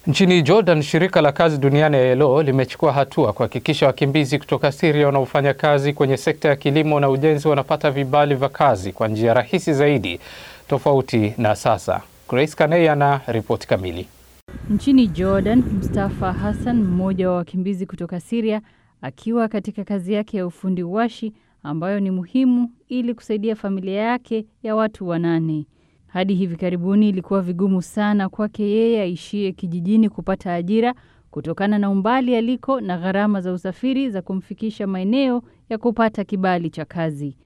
Nchini Jordan, shirika la kazi duniani ILO limechukua hatua kuhakikisha wakimbizi kutoka Syria wanaofanya kazi kwenye sekta ya kilimo na ujenzi wanapata vibali vya kazi kwa njia rahisi zaidi tofauti na sasa. Grace Kanei ana ripoti kamili. Nchini Jordan, Mustafa Hassan, mmoja wa wakimbizi kutoka Syria, akiwa katika kazi yake ya ufundi washi ambayo ni muhimu ili kusaidia familia yake ya watu wanane. Hadi hivi karibuni ilikuwa vigumu sana kwake yeye aishie kijijini kupata ajira kutokana na umbali aliko na gharama za usafiri za kumfikisha maeneo ya kupata kibali cha kazi.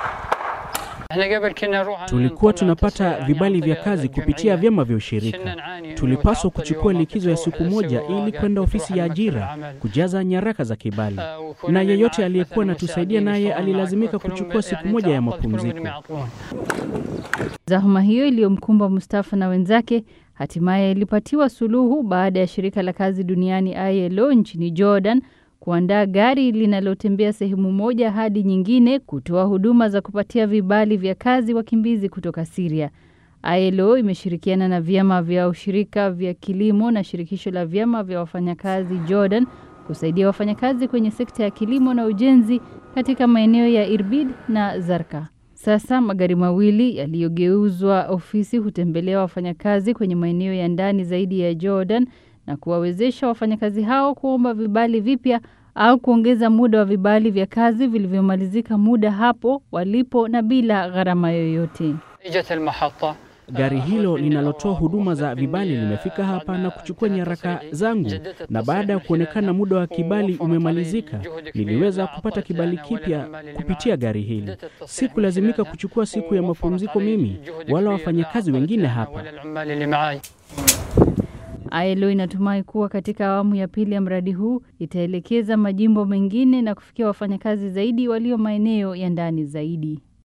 Tulikuwa tunapata vibali vya kazi kupitia vyama vya ushirika. Tulipaswa kuchukua likizo ya siku moja ili kwenda ofisi ya ajira kujaza nyaraka za kibali, na yeyote aliyekuwa anatusaidia naye alilazimika kuchukua siku moja ya mapumziko. Zahma hiyo iliyomkumba Mustafa na wenzake hatimaye ilipatiwa suluhu baada ya shirika la kazi duniani ILO nchini Jordan kuandaa gari linalotembea sehemu moja hadi nyingine kutoa huduma za kupatia vibali vya kazi wakimbizi kutoka Syria. ILO imeshirikiana na vyama vya ushirika vya kilimo na shirikisho la vyama vya wafanyakazi Jordan kusaidia wafanyakazi kwenye sekta ya kilimo na ujenzi katika maeneo ya Irbid na Zarka. Sasa magari mawili yaliyogeuzwa ofisi hutembelea wafanyakazi kwenye maeneo ya ndani zaidi ya Jordan na kuwawezesha wafanyakazi hao kuomba vibali vipya au kuongeza muda wa vibali vya kazi vilivyomalizika muda hapo walipo na bila gharama yoyote. Gari hilo linalotoa huduma za vibali limefika hapa na kuchukua nyaraka zangu, na baada ya kuonekana muda wa kibali umemalizika, niliweza kupata kibali kipya kupitia gari hili. Sikulazimika kuchukua siku ya mapumziko mimi wala wafanyakazi wengine hapa. ILO inatumai kuwa katika awamu ya pili ya mradi huu itaelekeza majimbo mengine na kufikia wafanyakazi zaidi walio maeneo ya ndani zaidi.